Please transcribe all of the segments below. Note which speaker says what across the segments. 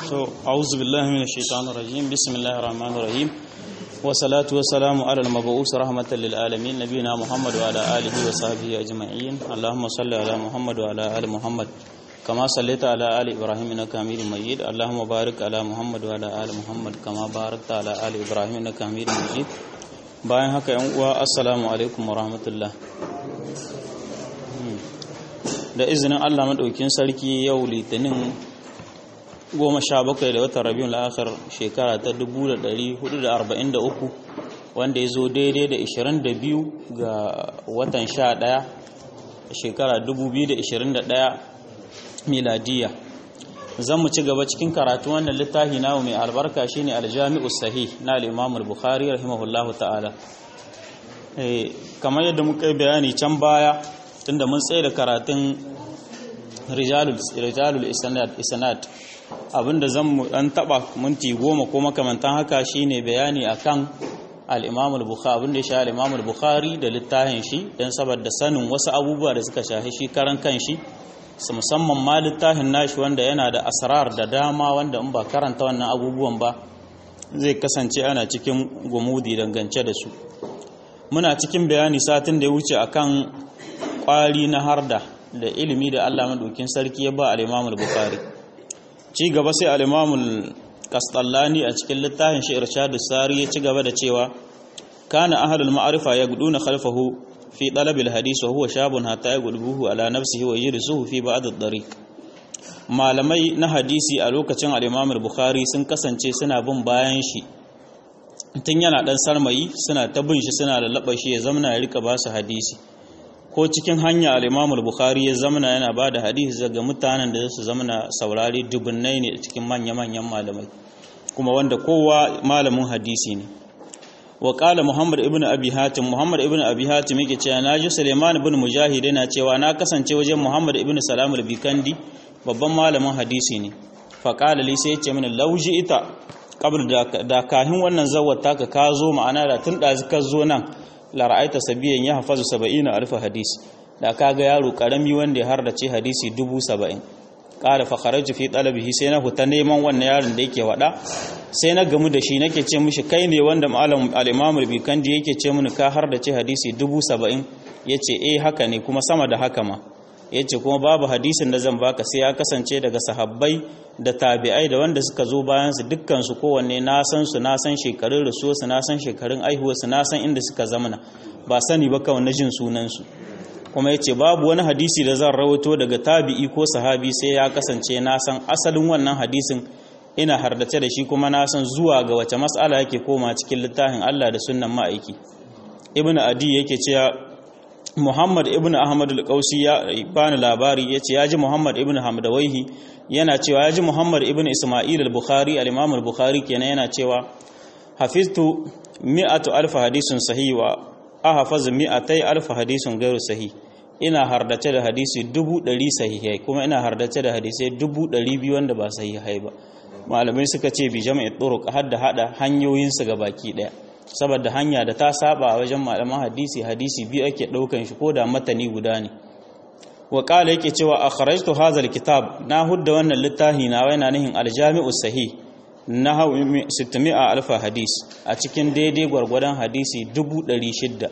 Speaker 1: So, a'udhu billahi minash shaitanir rajim. Bismillahir rahmanir rahim. Wa salatu wa salamu ala al-mab'us rahmatan lil alamin nabiyina Muhammad wa ala alihi wa sahbihi ajma'in. Allahumma salli ala Muhammad wa ala ali Muhammad. كما صليت على آل إبراهيم إنك حميد مجيد اللهم بارك على محمد وعلى آل محمد كما باركت على آل إبراهيم إنك حميد مجيد bayan haka yan uwa assalamu alaikum wa rahmatullah da izinin Allah madaukin sarki yau litinin goma sha bakwai da watan rabiun la'akar shekara ta 1443 wanda ya zo daidai da 22 ga watan sha ɗaya shekara 2021 miladiya zan mu ci gaba cikin karatu wannan littafi namu mai albarka shine aljami'u sahih na al-imam al-bukhari rahimahullahu ta'ala eh kamar yadda muka bayani can baya tunda mun tsaye da karatun rijalul rijalul isnad isnad abinda zan mu dan taba minti goma ko makamantan haka shine bayani akan al-imam al-bukhari abinda ya sha al-imam al-bukhari da littafin shi dan saboda sanin wasu abubuwa da suka shafi shi karan kanshi su musamman ma littafin nashi wanda yana da asrar da dama wanda in ba karanta wannan abubuwan ba zai kasance ana cikin gumudi dangance da su muna cikin bayani satin da ya wuce akan kwari na harda da ilimi da Allah madaukin sarki ya ba al-Imam al-Bukhari ci gaba sai al-Imam al-Qastallani a cikin littafin shi Irshadus Sari ya ci gaba da cewa kana ahlul ma'rifa yagduna khalfahu في طلب الحديث وهو شاب حتى يغلبه على نفسه ويجلسه في بعض الطريق malamai na hadisi a lokacin al-Imam al-Bukhari sun kasance suna bin bayan shi tun yana dan sarmayi suna ta bin shi suna lallaba shi ya zamana ya rika ba su hadisi ko cikin hanya al-Imam al-Bukhari ya zamana yana ba da hadisi daga mutanen da su zamana saurari dubunnai ne cikin manya-manyan malamai kuma wanda kowa malamin hadisi ne wa qala muhammad ibn abi hatim muhammad ibn abi hatim yake cewa naji suleiman ibn mujahid yana cewa na kasance wajen muhammad ibn salam al-bikandi babban malamin hadisi ne fa qala li sai yace mini lauji ita qabl da kahin wannan zawwata ka ka zo ma'ana da tun da ka zo nan la ra'aita sabiyan ya hafazu 70 alf hadis da kaga yaro karami wanda ya hardace hadisi 70 qala fa kharajtu fi talabihi sai na huta neman wannan yaron da yake wada sai na gamu da shi nake ce mishi kai ne wanda malam al-imam al-bikandi yake ce mini ka har da ce hadisi 70 yace eh haka ne kuma sama da haka ma yace kuma babu hadisin da zan baka sai ya kasance daga sahabbai da tabi'ai da wanda suka zo bayan su dukkan su kowanne na san su na san shekarun rasuwa su na san shekarun aihuwa su na san inda suka zamana ba sani ba kawai na jin sunan su kuma yace babu wani hadisi da zan rawaito daga tabi'i ko sahabi sai ya kasance na san asalin wannan hadisin ina hardace da shi kuma na san zuwa ga wace mas'ala yake koma cikin littafin Allah da sunnan ma'aiki ibnu adi yake cewa Muhammad ibnu Ahmad al-Qausi ya bani labari yace ya ji Muhammad ibnu Hamdawaihi yana cewa ya ji Muhammad ibnu Isma'il al-Bukhari al-Imam al-Bukhari kenan yana cewa hafiztu mi'atu alf hadisun sahih wa ahfaz mi'atai alf hadisun gairu sahih ina hardace da hadisi dubu ɗari sahihai kuma ina hardace da hadisai dubu ɗari biyu wanda ba sahihai ba malamai suka ce bi jama'i turuq har da hada hanyoyinsu ga baki daya saboda hanya da ta saba a wajen malaman hadisi hadisi biyu ake daukan shi ko da matani guda ne wa qala yake cewa akhrajtu hadha alkitab na hudda wannan littafi na waina nihin aljami'u sahih na 600 alf hadis a cikin daidai gwargwadon hadisi 600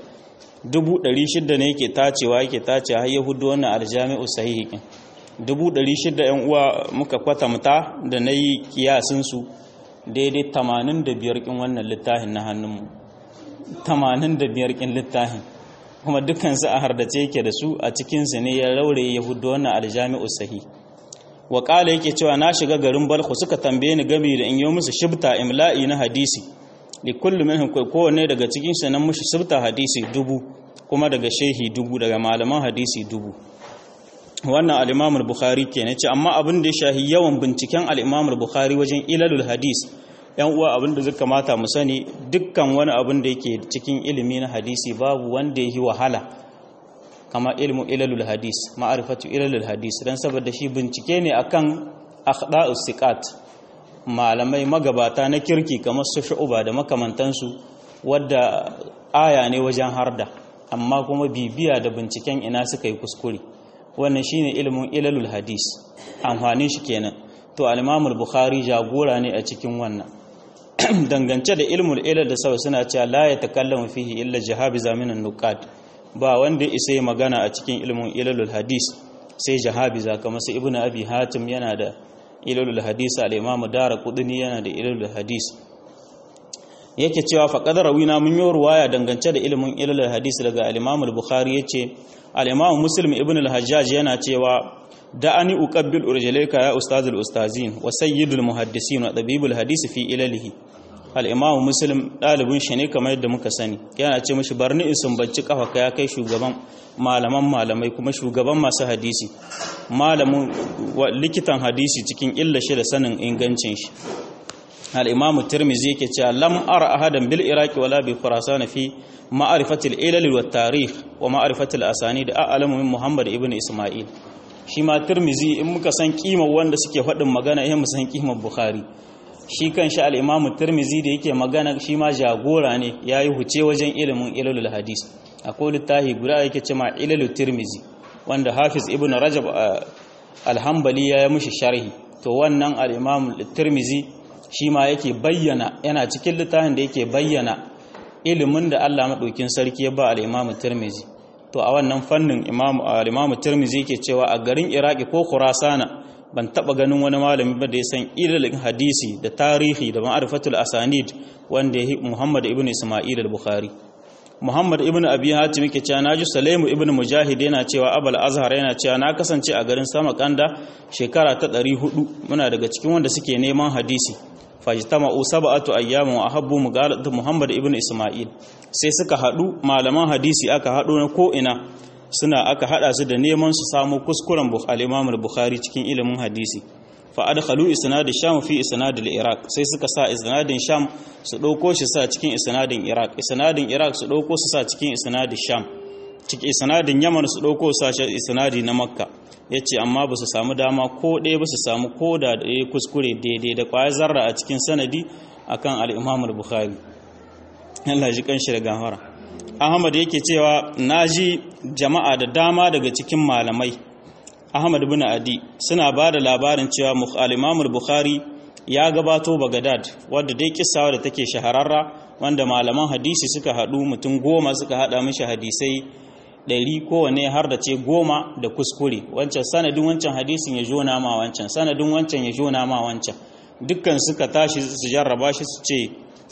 Speaker 1: 600 ne yake tacewa yake tacewa har ya hudda wannan aljami'u sahih dubu ɗari shida ‘yan uwa muka kwatamta da na yi kiyasinsu daidai tamanin da biyar ƙin wannan littafin na hannunmu tamanin da biyar ƙin littafin kuma dukansu a hardace yake da su a cikinsu ne ya raure ya hudu wannan aljami'u sahi wa ƙala yake cewa na shiga garin balku suka tambaye ni gami da in yi musu shibta imla'i na hadisi li kullum minhum kowanne daga cikinsu nan mushi shibta hadisi dubu kuma daga shehi dubu daga malaman hadisi dubu wannan al-Imam al-Bukhari kenan ce amma abin da ya shahi yawan binciken al-Imam al-Bukhari wajen ilalul hadis yan uwa abin da zai kamata mu sani dukkan wani abin da yake cikin ilimi na hadisi babu wanda yi wahala kama ilmu ilalul hadis ma'rifatu ilalul hadis dan saboda shi bincike ne akan akhda'us siqat malamai magabata na kirki kamar su shu'uba da makamantansu wadda aya ne wajen harda amma kuma bibiya da binciken ina suka yi kuskure wannan shine ilimin ilalul hadis amfanin shi kenan to al-imam al-bukhari jagora ne a cikin wannan dangance da ilmul ilal da sau suna cewa la ya takallamu fihi illa jahabi zaminan nuqat ba wanda isa magana a cikin ilmin ilalul hadis sai jahabiza kamar sai ibnu abi hatim yana da ilalul hadis al-imam daraqutni yana da ilalul hadis yake cewa faqad rawina mun yi ruwaya dangance da ilmin ilalul hadis daga al-imam al-bukhari yace al-imam muslim ibn al-hajjaj yana cewa da'ani uqabbil urjalayka ya ustazul ustazin wa sayyidul muhaddisin wa tabibul hadis fi ilalihi al-imam muslim dalibin shi ne kamar yadda muka sani yana ce mishi barni in sumbanci kafa ka ya kai shugaban malaman malamai kuma shugaban masu hadisi malamin likitan hadisi cikin illa shi da sanin ingancin shi al-imam tirmizi yake cewa lam ara ahadan bil iraqi wala bi khurasan fi ma'rifati al-ilal wa tarikh wa ma'rifati al-asanid a'lamu min muhammad ibn isma'il shi ma tirmizi in muka san kimar wanda suke faɗin magana eh mu san kimar bukhari shi kan shi al-imamu tirmizi da yake magana shi ma jagora ne yayi huce wajen ilimin ilalul hadis akwai littafi guda yake cewa ilalul tirmizi wanda hafiz ibn rajab al-hanbali ya yi mushi sharhi to wannan al-imamu tirmizi shi ma yake bayyana yana cikin littafin da yake bayyana ilimin da Allah madaukin sarki ya ba al-imamu tirmizi to a wannan fannin imamu tirmizi yake cewa a garin iraki ko khurasana ban taba ganin wani malami ba da ya san ilalin hadisi da tarihi da ma'arifatul asanid wanda ya muhammad ibn isma'il al-bukhari muhammad ibn abi hatim yake cewa naji salaimu ibn mujahid yana cewa abul azhar yana cewa na kasance a garin samakanda shekara ta 400 muna daga cikin wanda suke neman hadisi fajtama'u sab'atu ayyamin wa ahabbu mugalatu muhammad ibn isma'il sai suka hadu malaman hadisi aka hado na ko ina suna aka hada su da neman su samu kuskuren al-imam al-bukhari cikin ilimin hadisi fa adkhalu isnad sham fi isnad al-iraq sai suka sa isnadin sham su dauko shi sa cikin isnadin iraq isnadin iraq su dauko su sa cikin isnadin sham cikin isnadin yaman su dauko su sa isnadi na makka yace amma ba su samu dama ko ɗaya ba su samu ko da ɗaya kuskure daidai da kwaya zarra a cikin sanadi akan al-imam al-bukhari Allah ji kanshi da gafara Ahmad yake cewa naji jama'a da dama daga cikin malamai Ahmad bin Adi suna ba da labarin cewa al-Imam bukhari ya gabato Baghdad wadda dai kissawa da take shahararra wanda malaman hadisi suka hadu mutum goma suka hada mishi hadisai ɗari kowane har da ce goma da kuskure wancan sanadin wancan hadisin ya jona ma wancan sanadin wancan ya jona ma wancan dukkan suka tashi su jarraba shi su ce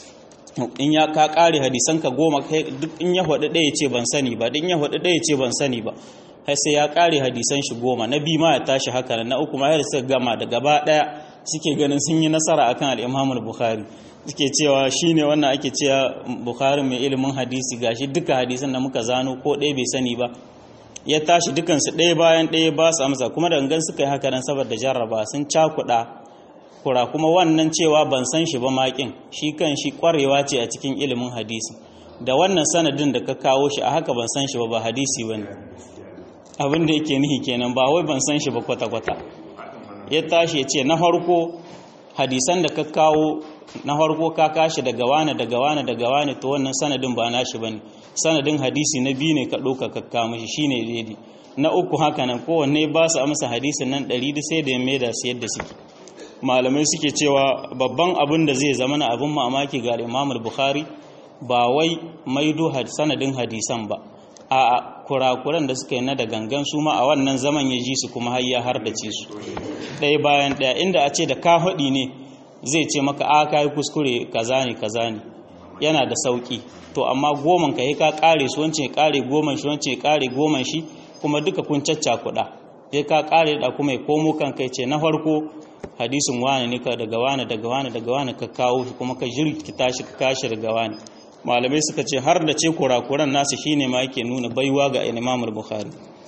Speaker 1: in ya ka kare hadisan ka goma duk in ya hudu ɗaya ce ban sani ba in ya hudu ɗaya ce ban sani ba har sai ya kare hadisan shi goma na biyu ma ya tashi haka na uku ma ya suka gama da gaba ɗaya suke ganin sun yi nasara akan al-Imam bukhari suke cewa shine wannan ake cewa Bukhari mai ilimin hadisi gashi duka hadisan da muka zano ko ɗaya bai sani ba ya tashi dukansu ɗaya bayan ɗaya ba su amsa kuma da gangan suka yi haka nan saboda jarraba sun cakuɗa kura kuma wannan cewa ban san shi ba makin shi kan shi kwarewa ce a cikin ilimin hadisi da wannan sanadin da ka kawo shi a haka ban san shi ba ba hadisi bane abin da yake nihi kenan ba wai ban san shi ba kwata-kwata ya tashi ya ce na farko hadisan da ka kawo na farko ka kashi daga wane daga wane daga wane to wannan sanadin ba nashi bane sanadin hadisi na biyu ne ka ɗauka ka kawo mishi shine daidai na uku haka nan kowanne ba su amsa hadisin nan ɗari da sai da ya maida su yadda suke malamai suke cewa babban abin da zai zama na abin mamaki ga Imam Bukhari ba wai maido sanadin hadisan ba a kurakuran da suka yi na da gangan su ma a wannan zaman ya ji su kuma har ya hardace su ɗaya bayan ɗaya inda a ce da ka haɗi ne zai ce maka a ka yi kuskure kaza ne kaza ne yana da sauƙi to amma goman ka yi ka ƙare su wancan ya ƙare goman shi wancan ya ƙare goman shi kuma duka kun cacca kuɗa ya ka ƙare da kuma ya komo kan kai ce na farko hadisin wani ne ka daga wani daga wani daga wani ka kawo shi kuma ka jirkita shi ka kashi daga wani malamai suka ce har da ce kurakuran nasu shine ma yake nuna baiwa ga Imam Bukhari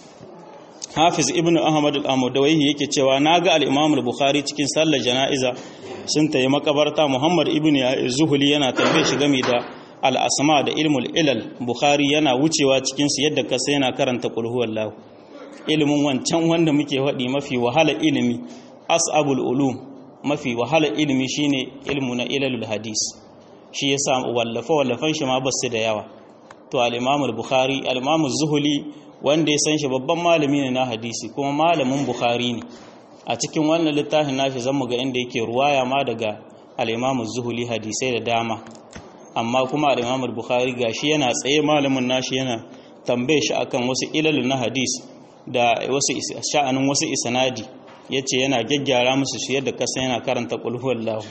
Speaker 1: Hafiz Ibn Ahmad al-Amudawaihi yake cewa naga al-Imam Bukhari cikin sallar jana'iza sun tayi makabarta Muhammad ibn Zuhuli yana tambaye shi game da al-asma da ilmul ilal Bukhari yana wucewa cikin su yadda kasa yana karanta qul huwallahu ilimin wancan wanda muke faɗi mafi wahala ilimi as'abul ulum mafi wahala ilimi shine ilmu na ilalul hadis shi yasa wallafa wallafan shi ma basu da yawa to al-Imam al-Bukhari al-Imam az-Zuhli wanda ya san shi babban malami ne na hadisi kuma malamin Bukhari ne a cikin wannan littafin nashi zan mu ga inda yake ruwaya ma daga al-Imam Zuhuli hadisai da dama amma kuma al-Imam Bukhari gashi yana tsaye malamin nashi yana tambaye shi akan wasu ilal na hadis da wasu sha'anin wasu isnadi yace yana gyaggyara musu shi yadda kasa yana karanta qul huwallahu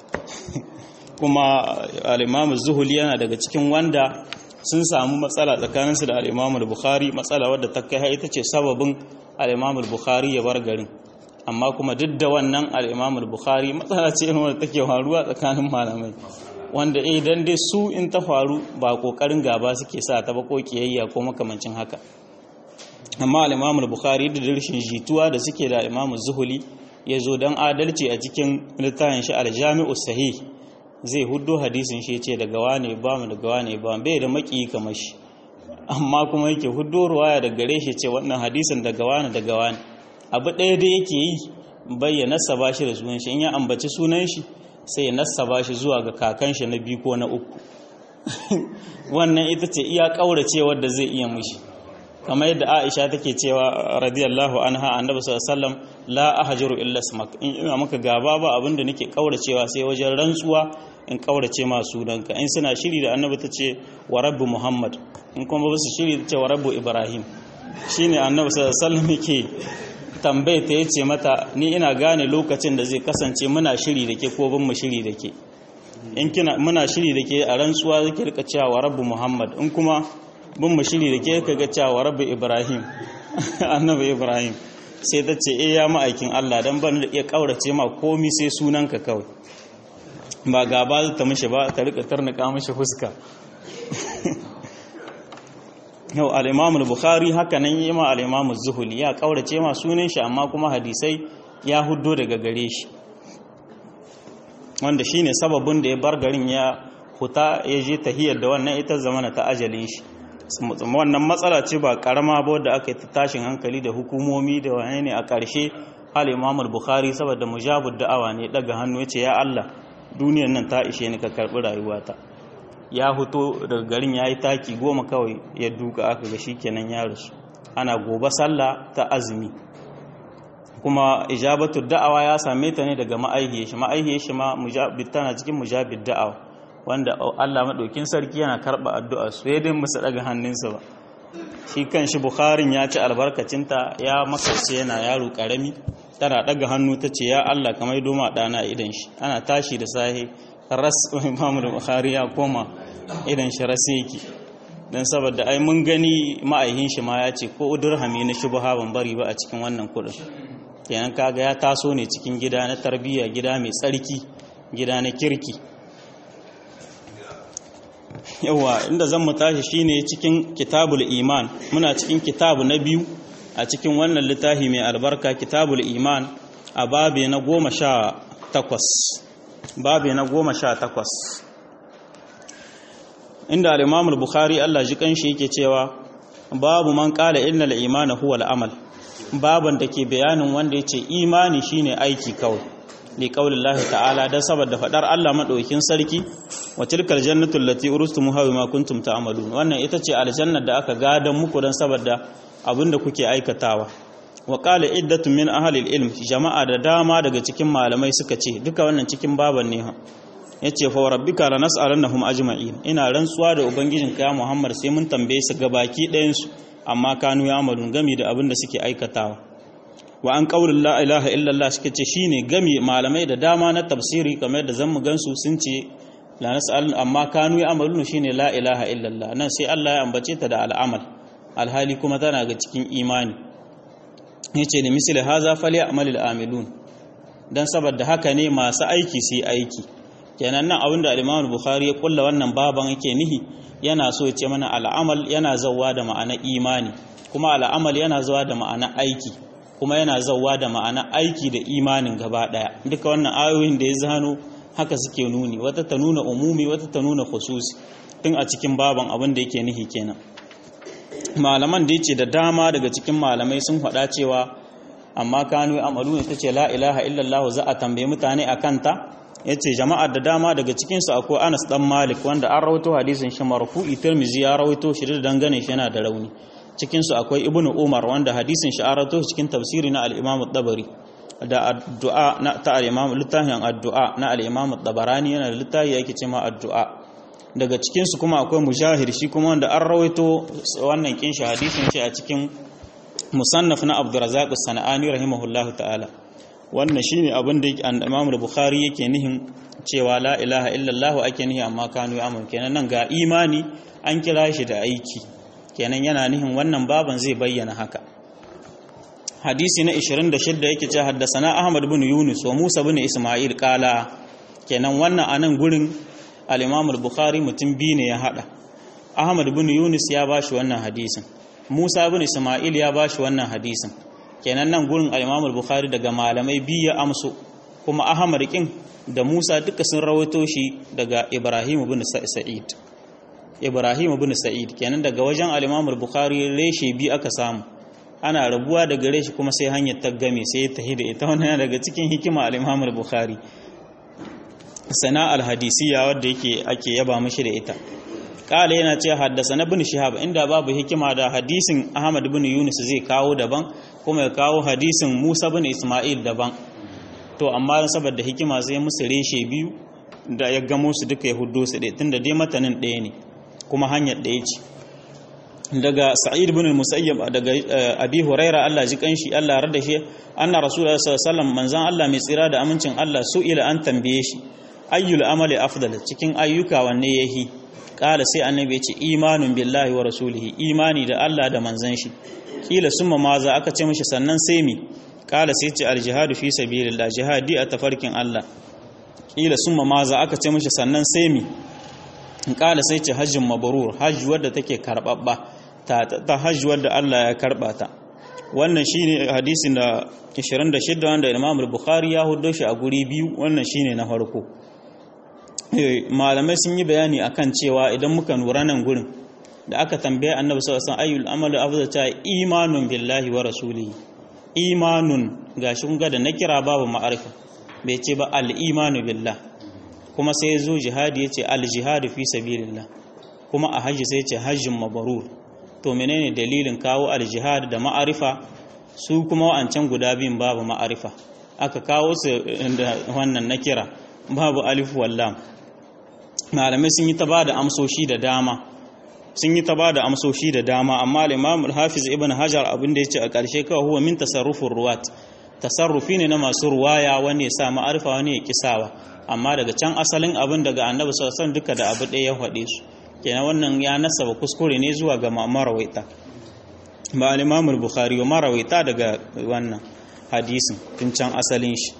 Speaker 1: kuma al-Imam Zuhuli yana daga cikin wanda sun samu matsala tsakaninsu da al-Imam Bukhari matsala wadda ta kai ita ce sababin al-Imam Bukhari ya bar garin amma kuma duk da wannan al-Imam Bukhari matsala ce wadda take faruwa tsakanin malamai wanda idan dai su in ta faru ba kokarin gaba suke sa ta ba ko kiyayya ko makamancin haka amma al-Imam Bukhari da rashin jituwa da suke da Imam Zuhuli ya zo dan adalci a cikin littafin shi al-Jami'u Sahih zai huddo hadisin shi ce daga wane ba mu daga wane ba bai da maki kamar shi amma kuma yake huddo ruwaya daga gare shi ce wannan hadisin daga wane daga wane abu ɗaya da yake yi bayyana saba shi da sunan shi in ya ambaci sunan shi sai ya nassaba shi zuwa ga kakan shi na biyu ko na uku wannan ita ce iya kaurace wadda zai iya mushi kamar yadda Aisha take cewa radiyallahu anha annabi sallallahu alaihi wasallam la ahjaru illa ismak in ina maka gaba ba abinda nake kauracewa sai wajen rantsuwa in kaurace ma sunanka in suna shiri da annabi tace wa rabbu muhammad in kuma ba su shiri tace wa rabbu ibrahim shine annabi sallallahu alaihi wasallam yake tambaye ta yace mata ni ina gane lokacin da zai kasance muna shiri da ke ko bin mu shiri da ke in kina muna shiri da ke a rantsuwa zaki rika cewa wa rabbu muhammad in kuma bin mu shiri da ke ka ga cewa rabbi ibrahim annabi ibrahim sai ta ce eh ya ma'aikin Allah dan ban da iya kaurace ma komi sai sunanka kawai ba gaba ta mishi ba ta rika tarnaka mishi fuska yau al-imam al-bukhari haka nan yi ma al-imam az-zuhli ya kaurace ma sunan shi amma kuma hadisai ya huddo daga gare shi wanda shine sababin da ya bar garin ya huta ya je tahiyar da wannan ita zamana ta ajalin shi wannan matsala ce ba karama ba wadda aka yi ta tashin hankali da hukumomi da wani ne a ƙarshe al-imam bukhari saboda mujabud da'awa ne daga hannu ya ce ya Allah duniyar nan ta ishe ni ka karɓi rayuwata ya fito daga garin ya yi taki goma kawai ya duka aka ga shi kenan ya rasu ana gobe sallah ta azumi kuma ijabatu da'awa ya same ta ne daga ma'aihiyar shi ma'aihiyar shi ma tana cikin mujabid da'awa wanda Allah maɗaukin sarki yana karɓa addu'a su ya dai musu ɗaga hannunsa ba shi kan shi bukharin ya ci albarkacinta ya makarce yana yaro ƙarami tana ɗaga hannu ta ce ya Allah kamar doma ɗana idan shi ana tashi da sahi ras imamu da bukhari ya koma idan shi ras yake don saboda ai mun gani ma'aihin shi ma ya ce ko dirhami na shubha ban bari ba a cikin wannan kuɗin kenan kaga ya taso ne cikin gida na tarbiyya gida mai tsarki gida na kirki yawa inda zan mu tashi shine cikin kitabul iman muna cikin kitabu na biyu a cikin wannan littafi mai albarka kitabul iman a babe na goma sha takwas babe na goma sha takwas inda al-imam al-bukhari Allah ji kanshi yake cewa babu man qala innal imana huwa al-amal baban da ke bayanin wanda yace imani shine aiki kawai li qaulillahi ta'ala dan saboda fadar Allah madaukin sarki wa tilkal jannatu allati urustumuha bima kuntum ta'malun wannan ita ce aljannar da aka gadan muku dan saboda abinda kuke aikatawa wa qala iddatu min ahli ilm jama'a da dama daga cikin malamai suka ce duka wannan cikin baban ne yace fa rabbika lanas'alannahum ajma'in ina rantsuwa da ubangijin ka Muhammad sai mun tambaye su gabaki ɗayan su amma kanu ya amalun gami da abinda suke aikatawa wa an qaulul la ilaha illallah suka ce shine gami malamai da dama na tafsiri kamar da zamu gansu sun ce la nas'al amma kanu ya amalun shine la ilaha illallah nan sai Allah ya ambace ta da al'amal alhali kuma tana ga cikin imani yace da misali haza falyamalul amilun dan saboda haka ne masu aiki su yi aiki kenan nan abinda al-Imam Bukhari ya kulla wannan baban yake nihi yana so ya ce mana al'amal yana zawwa da ma'ana imani kuma al'amal yana zawwa da ma'ana aiki kuma yana zawwa da ma'ana aiki da imanin gaba daya duka wannan ayoyin da ya zano haka suke nuni wata ta nuna umumi wata ta nuna khususi tun a cikin baban abin da yake nihi kenan malaman da yace da dama daga cikin malamai sun faɗa cewa amma kanu amalu ne tace la ilaha illallah za a tambaye mutane akan ta yace jama'ar da dama daga cikin su akwai Anas dan Malik wanda an rawaito hadisin shi marfu'i Tirmidhi ya rawaito shi da dangane shi yana da rauni cikin su akwai Ibn Umar wanda hadisin shi an rawaito cikin tafsiri na al-Imam at-Tabari da addu'a na ta al-imam littafin addu'a na al-imam tabarani yana da littafi yake cewa addu'a daga cikin su kuma akwai mujahir shi kuma wanda an rawaito wannan kin shi hadisin shi a cikin musannaf na abdurrazzaq as-sanani rahimahullahu ta'ala wannan shine abin da imam al-bukhari yake nihin cewa la ilaha illallah ake nihi amma kanu ya'mun kenan nan ga imani an kira shi da aiki kenan yana nihin wannan baban zai bayyana haka hadisi na 26 yake ce haddasana ahmad bin yunus wa musa bin isma'il kala kenan wannan anan gurin al-imam al-bukhari mutum biyu ne ya hada ahmad bin yunus ya bashi wannan hadisin musa bin isma'il ya bashi wannan hadisin kenan nan gurin al-imam al-bukhari daga malamai biyu ya amso kuma ahmad kin da musa duka sun rawaito shi daga ibrahim bin sa'id ibrahim bin sa'id kenan daga wajen al-imam al-bukhari reshe bi aka samu ana rabuwa daga reshe kuma sai hanyar ta game sai ta hida ita wannan daga cikin hikima al-imam al-bukhari sana al-hadisiyya wanda yake ake yaba mishi da ita kala yana ce haddasa na bin shihab inda babu hikima da hadisin ahmad bin yunus zai kawo daban kuma ya kawo hadisin musa bin isma'il daban to amma saboda hikima zai musu reshe biyu da ya gamo su duka ya hudo su ɗaya tunda dai matanin ɗaya ne kuma hanyar ɗaya ce daga sa'id bin musayyab daga abi huraira Allah ji kanshi Allah rada shi anna rasulullahi sallallahu alaihi wasallam manzon Allah mai tsira da amincin Allah su ila an tambaye shi ayyul amali afdal cikin ayyuka wanne yahi kala sai annabi ya ce imanun billahi wa rasulihi imani da Allah da manzon shi kila summa maza aka ce mishi sannan sai mi kala sai ce aljihadu fi sabilillah jihadi a tafarkin Allah kila summa maza aka ce mishi sannan sai mi kala sai ce hajjin mabrur hajji wadda take karbabba ta ta hajji wadda Allah ya karba ta wannan shine hadisin da 26 wanda Imam Bukhari ya hudo shi a guri biyu wannan shine na farko malamai sun yi bayani akan cewa idan muka nura nan gurin da aka tambaye Annabi sallallahu alaihi wasallam ayyul amalu afdal ta imanun billahi wa rasulihi imanun gashi kun ga da na kira babu ma'arifa bai ce ba al-imanu billah kuma sai zo jihadi ya ce al-jihadu fi sabilillah kuma a hajji sai ce hajjin mabarur to menene dalilin kawo al-jihad da ma'arifa su kuma wa'ancan guda biyun babu ma'arifa aka kawo su da wannan na kira babu alif wallam malamai sun yi ta ba da amsoshi da dama sun yi ta ba da amsoshi da dama amma al-imam al-hafiz ibn hajar abin da yace a ƙarshe kawai huwa min tasarrufur ruwat tasarrufi ne na masu ruwaya wani ya sa ma'arifa wani ya kisawa amma daga can asalin abin daga annabi sallallahu alaihi duka da abu ɗaya ya faɗe su kenan wannan ya nasaba kuskure ne zuwa ga marawaita ba al-imam al-bukhari wa marawaita daga wannan hadisin tun can asalin shi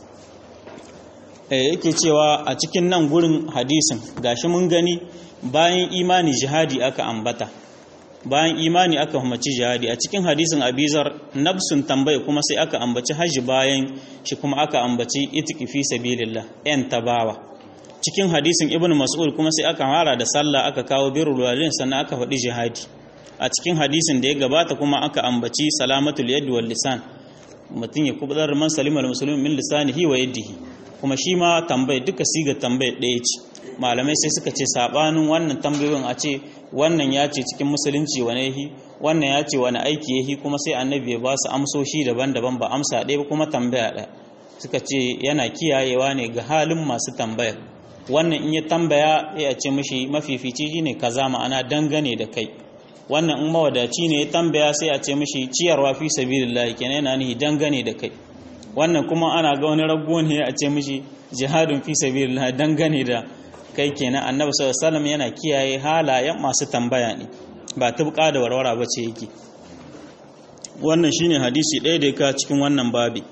Speaker 1: eh yake cewa a cikin nan gurin hadisin gashi mun gani bayan imani jihadi aka ambata bayan imani aka umarci jihadi a cikin hadisin abizar nafsun tambaye kuma sai aka ambaci hajji bayan shi kuma aka ambaci itiki fi sabilillah yan tabawa cikin hadisin ibnu mas'ud kuma sai aka fara da sallah aka kawo birrul walidain sannan aka faɗi jihadi a cikin hadisin da ya gabata kuma aka ambaci salamatul yad wal lisan mutum ya kubutar man salimar muslimin min lisanihi wa yadihi kuma shi ma tambaye duka siga tambaye ɗaya ce malamai sai suka ce sabanin wannan tambayoyin a ce wannan ya ce cikin musulunci wane yahi wannan ya ce wani aiki yahi kuma sai annabi ya ba su amsoshi daban-daban ba amsa ɗaya ba kuma tambaya ɗaya suka ce yana kiyayewa ne ga halin masu tambayar wannan in ya tambaya ya ce mishi mafifici ne kaza ma'ana dangane da kai wannan in mawadaci ne ya tambaya sai a ce mishi ciyarwa fi sabilillah kenan yana nihi dangane da kai wannan kuma ana ga wani rago ne a ce mishi jihadun fi sabilillah dangane da kai kenan annabi sallallahu alaihi wasallam yana kiyaye halayen masu tambaya ne ba tubka da warwara ba ce yake wannan shine hadisi ɗaya da ka cikin wannan babi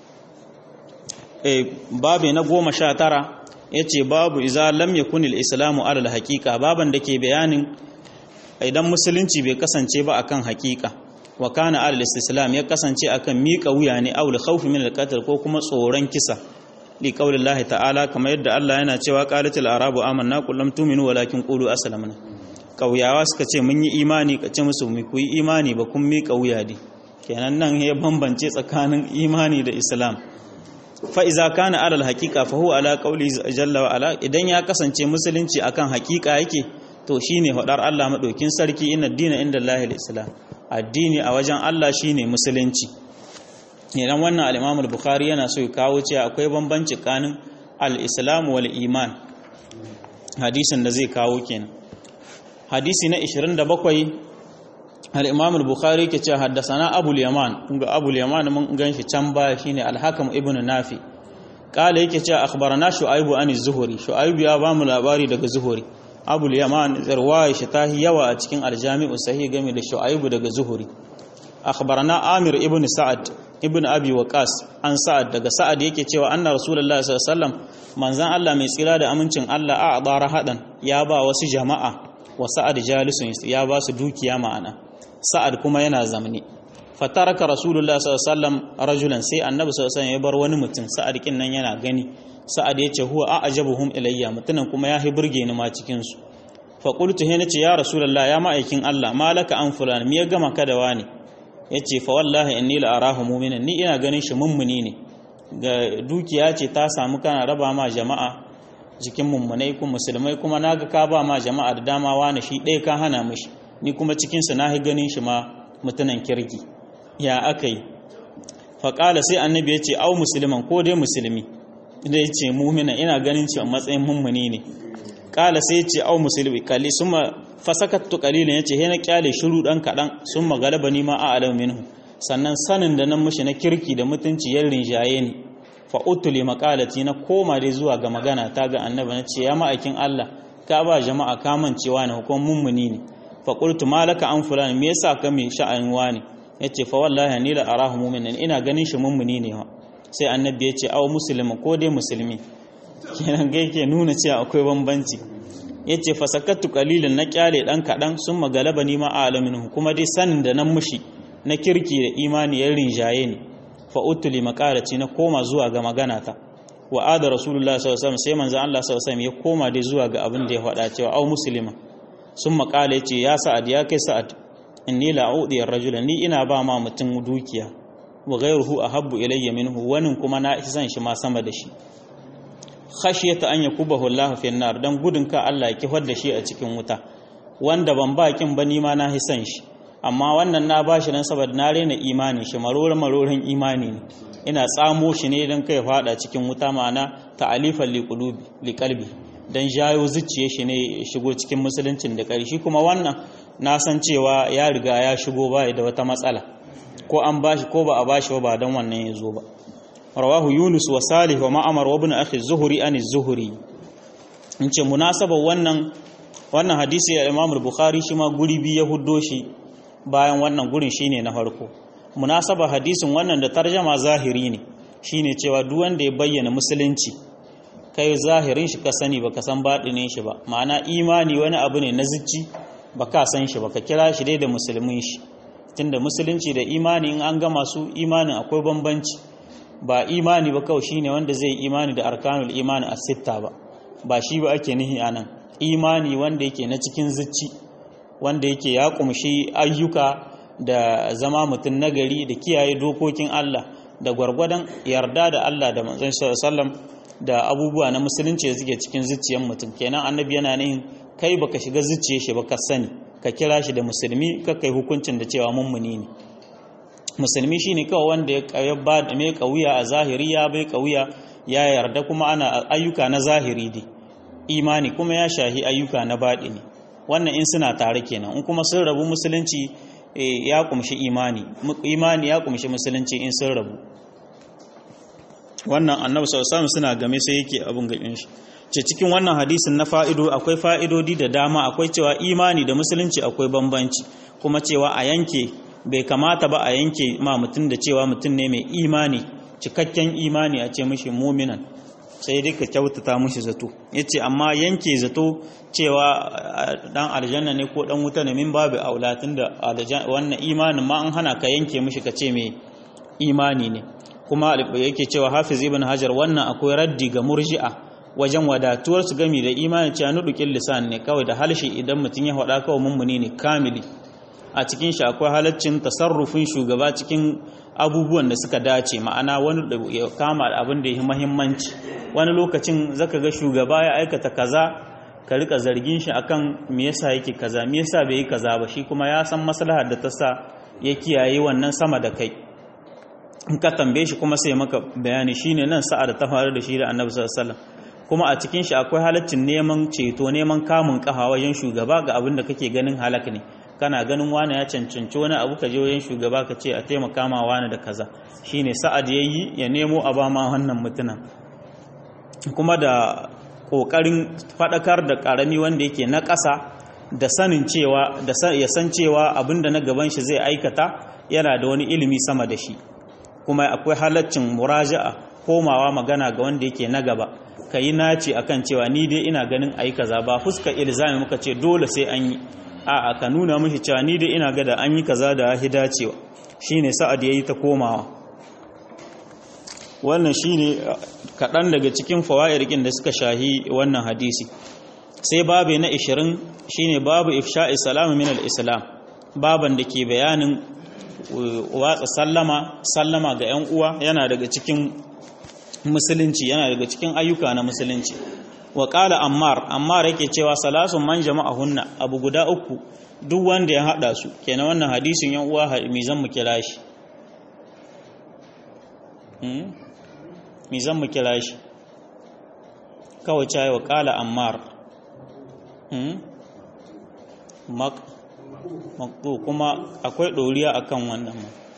Speaker 1: eh babi na goma sha tara yace babu iza lam yakun al-islamu ala al-haqiqa baban da ke bayanin idan musulunci bai kasance ba akan haqiqa wa kana ala al-islam ya kasance akan miƙa wuya ne aw al-khawf min al-qatl ko kuma tsoron kisa li qaulillahi ta'ala kamar yadda Allah yana cewa qalatil arabu amanna qul lam tu'minu walakin qulu aslamna kauyawa suka ce mun yi imani ka ce musu mu yi imani ba kun miƙa wuya ne kenan nan ya bambance tsakanin imani da islam fa iza kana ala alhaqiqa fa huwa ala qawli jalla wa ala idan ya kasance musulunci akan haqiqa yake to shine hadar Allah madaukin sarki inna dina inda Allah islam addini a wajen Allah shine musulunci idan wannan al-Imam al-Bukhari yana so ya kawo cewa akwai bambanci tsakanin al-Islam wal iman hadisin da zai kawo kenan hadisi na 27 al-Imam al-Bukhari ke cewa haddathana Abu al-Yaman kunga Abu al-Yaman mun ganshi can baya shine al-Hakam ibn Nafi kala yake cewa akhbarana Shu'aib an az-Zuhri Shu'aib ya ba mu labari daga Zuhri Abu al-Yaman zarwaya shi tahi yawa a cikin al-Jami'u sahih game da Shu'aib daga Zuhri akhbarana Amir ibn Sa'ad ibn Abi Waqas an Sa'ad daga Sa'ad yake cewa anna Rasulullahi sallallahu alaihi wasallam manzan Allah mai tsira da amincin Allah a adara hadan ya ba wasu jama'a wa Sa'ad jalisun ya ba su dukiya ma'ana Sa'ad kuma yana zamani fataraka Rasulullah sallallahu alaihi wasallam rajulan sai Annabi sallallahu alaihi wasallam ya bar wani mutum Sa'ad kin nan yana gani Sa'ad ya ce huwa a'jabuhum ilayya mutunan kuma ya hi burge ni ma cikin su fa qultu he nace ya Rasulullah ya ma'aikin Allah malaka an fulan me ya gama ka da wani yace fa wallahi inni la arahu mu'minan ni ina ganin shi mummuni ne ga dukiya ce ta samu kana raba ma jama'a jikin mummunai kuma musulmai kuma naga ka ba ma jama'a da dama wani shi ɗaya ka hana mishi ni kuma cikin su nahi ganin shi ma mutunan kirki ya akai fa qala sai annabi yace au musliman ko dai musulmi da yace mu'mina ina ganin shi a matsayin mummuni ne qala sai yace au musulmi kalli suma fasakattu qalilan yace he na kyale shiru dan kadan summa galabani ma a'lamu minhu sannan sanin da nan mushi na kirki da mutunci ya rinjaye ni fa utuli maqalati na koma dai zuwa ga magana ta ga annabi na ce ya ma'aikin Allah ka ba jama'a kamancewa ne hukum mummuni ne fa qultu malaka an fulani me yasa ka mai sha'an wani yace fa wallahi ni la arahu mu'minan ina ganin shi mummuni ne sai annabi ya ce aw muslimin ko dai musulmi kenan ga yake nuna cewa akwai bambanci yace fa sakattu qalilan na kyale dan kadan sun magalaba ni ma alamin kuma dai sanin da nan mushi na kirki da imani ya rinjaye ni fa utuli maqalati na koma zuwa ga magana ta wa ada rasulullah sallallahu alaihi wasallam sai manzo Allah sallallahu alaihi wasallam ya koma dai zuwa ga abin da ya faɗa cewa au muslima sun makala yace ya sa'ad ya kai sa'ad inni la a'udi ar-rajula ni ina ba ma mutum dukiya wa ghayruhu ahabbu ilayya minhu wani kuma na isan shi ma sama da shi khashiyata an yakubahu Allah fi an-nar dan gudun ka Allah ya kifar da shi a cikin wuta wanda ban ba kin ba ni ma na hisan shi amma wannan na bashi nan saboda na rena imani shi marorin marorin imani ne ina tsamo shi ne don kai fada cikin wuta ma'ana ta'alifan liqulubi liqalbi dan jayo zuciye shi ne shigo cikin musuluncin da ƙarshe kuma wannan na san cewa ya riga ya shigo ba da wata matsala ko an bashi ko ba a bashi ba dan wannan ya zo ba rawahu yunus wa salih wa ma'amar wa ibn akhi zuhri an zuhri in ce munasabar wannan wannan hadisi ya imam bukhari shi ma guri biyu ya huddo shi bayan wannan gurin shine na farko munasaba hadisin wannan da tarjama zahiri ne shine cewa duk wanda ya bayyana musulunci kai zahirin shi ka sani baka san baɗinin shi ba ma'ana imani wani abu ne na zici baka san shi baka kira shi dai da musulmin shi tunda musulunci da imani in an gama su imanin akwai bambanci ba imani ba kawai shine wanda zai imani da arkanul imani a sitta ba ba shi ba ake nihi anan imani wanda yake na cikin zici wanda yake ya kumshi ayyuka da zama mutum nagari da kiyaye dokokin Allah da gwargwadon yarda da Allah da manzon sallam da abubuwa na musulunci da suke cikin zuciyar mutum kenan annabi yana nihin kai baka shiga zuciyar shi baka sani ka kira shi da musulmi ka kai hukuncin da cewa mummuni ne musulmi shine kawai wanda ya ba da mai kauya a zahiri ya bai kauya ya yarda kuma ana ayyuka na zahiri dai imani kuma ya shahi ayyuka na baɗi ne wannan in suna tare kenan in kuma sun rabu musulunci ya kumshi imani imani ya kumshi musulunci in sun rabu wannan annabi sallallahu suna game sai yake abun gaɓin shi ce cikin wannan hadisin na fa'ido akwai fa'idodi da dama akwai cewa imani da musulunci akwai bambanci kuma cewa a yanke bai kamata ba a yanke ma mutum da cewa mutum ne mai imani cikakken imani a ce mishi muminan sai dai ka kyautata mushi zato yace amma yanke zato cewa dan aljanna ne ko dan wuta ne min babu aulatin da wannan imanin ma an hana ka yanke mushi ka ce mai imani ne kuma yake cewa hafiz ibn hajar wannan akwai raddi ga murji'a wajen wadatuwar su gami da imani cewa nudukin lisan ne kawai da halshi idan mutum ya faɗa kawai mummuni ne kamili a cikin shi akwai halaccin tasarrufin shugaba cikin abubuwan da suka dace ma'ana wani ya kama abin da ya muhimmanci wani lokacin zaka ga shugaba ya aikata kaza ka rika zargin shi akan me yasa yake kaza me yasa bai yi kaza ba shi kuma ya san maslahar da ta sa ya kiyaye wannan sama da kai in ka tambaye shi kuma sai maka bayani shine nan sa'ad ta faru da shi da annabi sallallahu alaihi wasallam kuma a cikin shi akwai halaccin neman ceto neman kamun kafa wajen shugaba ga abin da kake ganin halak ne kana ganin wani ya cancanci wani abu ka je wajen shugaba ka ce a taimaka ma wani da kaza shine sa'ad yayi ya nemo a ba ma wannan mutunan kuma da kokarin fadakar da karami wanda yake na ƙasa da sanin cewa da ya san cewa abinda na gaban shi zai aikata yana da wani ilimi sama da shi kuma akwai halaccin muraja'a komawa magana ga wanda yake na gaba ka yi naci akan cewa ni dai ina ganin ayi kaza ba fuska ilzami muka ce dole sai an yi a'a ka nuna mishi cewa ni dai ina ga da an yi kaza da ya dacewa shine sa'ad yayi ta komawa wannan shine kaɗan daga cikin fawa'irkin da suka shahi wannan hadisi sai babu na 20 shine babu ifsha'i salamu min al-islam baban da ke bayanin watsa sallama sallama ga 'yan uwa yana daga cikin musulunci yana daga cikin ayyuka na musulunci wa qala ammar ammar yake cewa salasun man jama'ahunna abu guda uku duk wanda ya hada su kenan wannan hadisin 'yan uwa mi zan mu kira shi mi zan mu kira shi kawai cayi wa qala ammar maktu kuma akwai ɗoriya akan wannan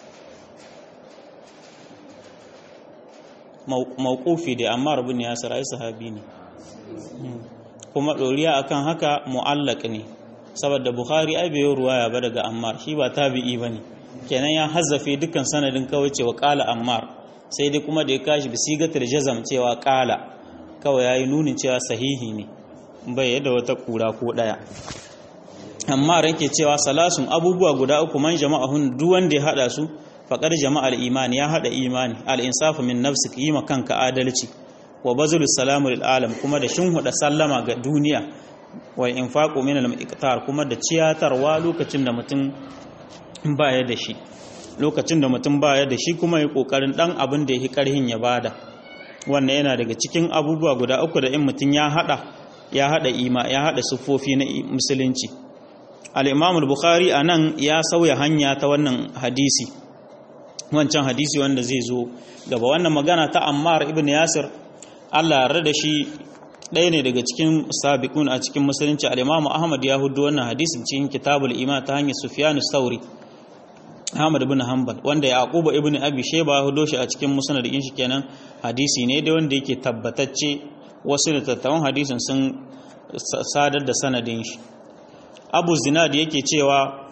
Speaker 1: ma mawqufi da amma rabin ya sarai sahabi ne kuma ɗoriya akan haka mu'allaq ne saboda bukhari ai bai ruwaya ba daga ammar shi ba tabi'i bane kenan ya hazzafe dukkan sanadin kawai cewa qala ammar sai dai kuma da ya kashi bisigatul jazam cewa qala kawai yayi nunin cewa sahihi ne bai yadda wata kura ko daya amma ranke cewa salasun abubuwa guda uku man jama'ahun duk wanda ya hada su faqad jama'al imani ya hada imani al insafu min nafsik yi kanka adalci wa bazulu salamu lil alam kuma da shinhuda sallama ga duniya wa infaqu min al miqtar kuma da ciyatarwa lokacin da mutum baya da shi lokacin da mutum baya da shi kuma yi kokarin dan abin da yake karhin ya bada wannan yana daga cikin abubuwa guda uku da in mutum ya hada ya hada ima ya hada siffofi na musulunci al-imam al-bukhari anan ya sauya hanya ta wannan hadisi wancan hadisi wanda zai zo gaba wannan magana ta ammar ibn yasir Allah ya da shi ɗaya ne daga cikin sabiqun a cikin musulunci al-imam ahmad ya hudu wannan hadisin cikin kitabul iman ta hanyar sufyan sauri ahmad ibn hanbal wanda yaqub ibn abi shayba ya hudo shi a cikin musnad din shi kenan hadisi ne da wanda yake tabbatacce wasu littattafan hadisin sun sadar da sanadin shi abu zinad yake cewa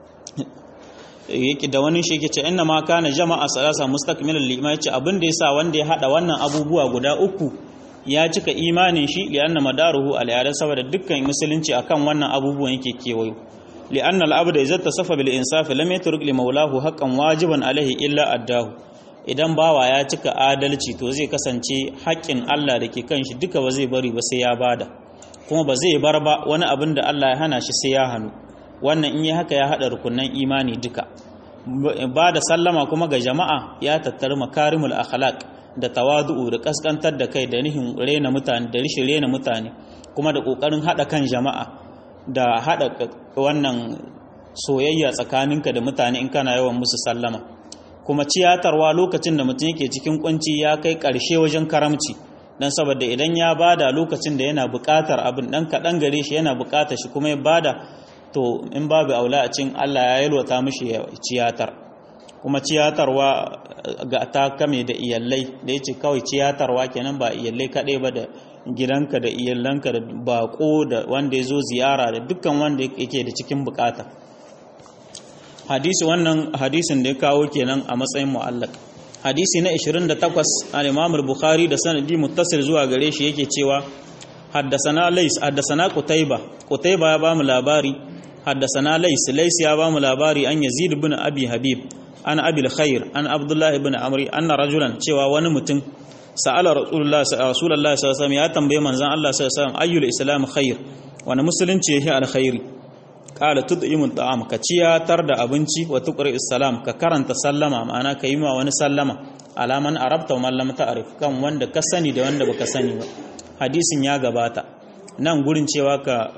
Speaker 1: yake da wani shi yake ce inna ma kana jama'a salasa mustaqmilan liman yace abin da yasa wanda ya hada wannan abubuwa guda uku ya cika imanin shi li'anna madaruhu al saboda dukkan musulunci akan wannan abubuwan yake kewayo li'anna al-abda idza tasafa bil insaf lam yatruk li maulahu haqqan wajiban alaihi illa addahu idan bawa ya cika adalci to zai kasance haƙƙin Allah da ke kan shi duka ba zai bari ba sai ya bada kuma ba zai bar ba wani abin da Allah ya hana shi sai ya hannu wannan in yi haka ya haɗa rukunan imani duka ba da sallama kuma ga jama'a ya tattari makarimul akhlaq da tawadu'u da kaskantar da kai da nihin rena mutane da rishin rena mutane kuma da kokarin haɗa kan jama'a da haɗa wannan soyayya tsakaninka da mutane in kana yawan musu sallama kuma ciyatarwa lokacin da mutum yake cikin kunci ya kai ƙarshe wajen karamci dan saboda idan ya bada lokacin da yana buƙatar abin dan kaɗan gare shi yana buƙatar shi kuma ya bada to in babu aula a cin Allah ya yalwata mishi ciyatar kuma ciyatarwa ga ta kame da iyallai da yace kawai ciyatarwa kenan ba iyallai kaɗai ba da gidanka da iyalanka da bako da wanda ya zo ziyara da dukkan wanda yake da cikin bukata hadisi wannan hadisin da ya kawo kenan a matsayin mu'allaq hadisi na 28 al-Imam al-Bukhari da sanadi muttasil zuwa gare shi yake cewa haddasana Lais haddasana Qutayba Qutayba ya bamu labari haddasana Lais Lais ya bamu labari an Yazid ibn Abi Habib an Abi al-Khair an Abdullah ibn Amri anna rajulan cewa wani mutum sa'ala Rasulullah Rasulullah sallallahu alaihi wasallam ya tambaye manzon Allah sallallahu alaihi wasallam ayyul islam khair wani musulunci yake alkhairi qala tud'imu ta'am ka ciyatar da abinci wa tuqri salam ka karanta sallama ma'ana ka yi ma wani sallama alaman arabta wa man lam ta'rif kan wanda ka sani da wanda baka sani ba hadisin ya gabata nan gurin cewa ka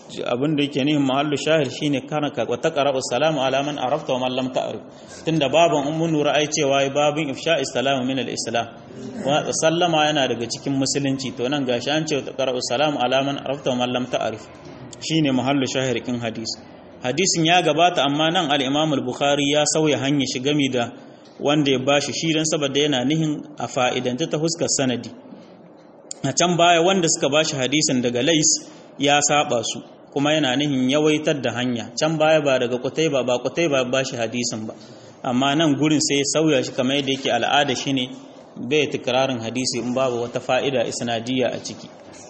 Speaker 1: abin da yake nihin mahallu shahir shine kana ka wa taqra'u salamu ala man arafta wa man lam ta'rif tunda baban ummu nura ai cewa babin ifsha'i salamu min al-islam wa sallama yana daga cikin musulunci to nan gashi an ce taqra'u salamu ala man arafta wa man lam ta'rif shine mahallu shahir kin hadisi hadisin ya gabata amma nan al-imam al-bukhari ya sauya hanya shi gami da wanda ya bashi shi dan saboda yana nihin a fa'idanta ta huskar sanadi a can baya wanda suka bashi hadisin daga lais ya saba su kuma yana nihin yawaitar da hanya can baya ba daga kutai ba ba kutai ba ba shi hadisin ba amma nan gurin sai ya sauya shi kamar yadda yake al'ada shi ne bai tikirarin hadisi in babu wata fa'ida isnadiyya a ciki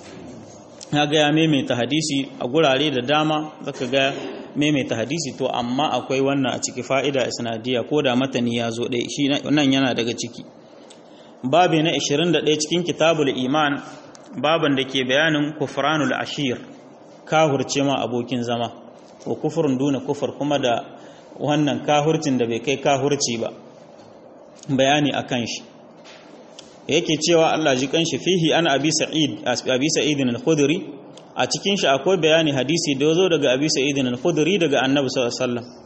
Speaker 1: ya ga ya maimaita hadisi a gurare da dama zaka ga maimaita hadisi to amma akwai wannan a ciki fa'ida isnadiyya ko da matani ya zo ɗaya shi nan yana daga ciki babi na 21 cikin kitabul iman baban da ke bayanin kufranul ashir kahurce ma abokin zama wa kufurin duna kufur kuma da wannan kahurcin da bai kai kahurci ba bayani akan shi yake cewa Allah ji kanshi fihi an abi sa'id abi sa'id al-khudri a cikin shi akwai bayani hadisi da yazo daga abi sa'id al-khudri daga annabi sallallahu alaihi wasallam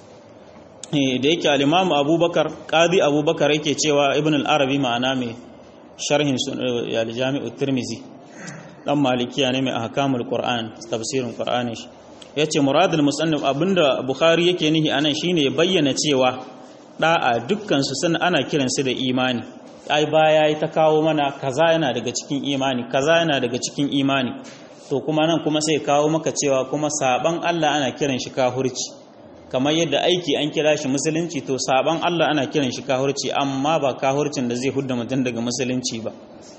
Speaker 1: da yake al-imam abubakar qadi abubakar yake cewa ibn al-arabi ma'ana mai sharhin al-jami'u tirmizi dan malikiya ne mai ahkamul qur'an tafsirin qur'ani shi yace muradul musannif abinda bukhari yake nihi anan shine bayyana cewa da'a dukkan su sun ana kiran su da imani ai baya yi ta kawo mana kaza yana daga cikin imani kaza yana daga cikin imani to kuma nan kuma sai kawo maka cewa kuma saban Allah ana kiran shi kahurci kamar yadda aiki an kira shi musulunci to saban Allah ana kiran shi kahurci amma ba kahurcin da zai hudda mutum daga musulunci ba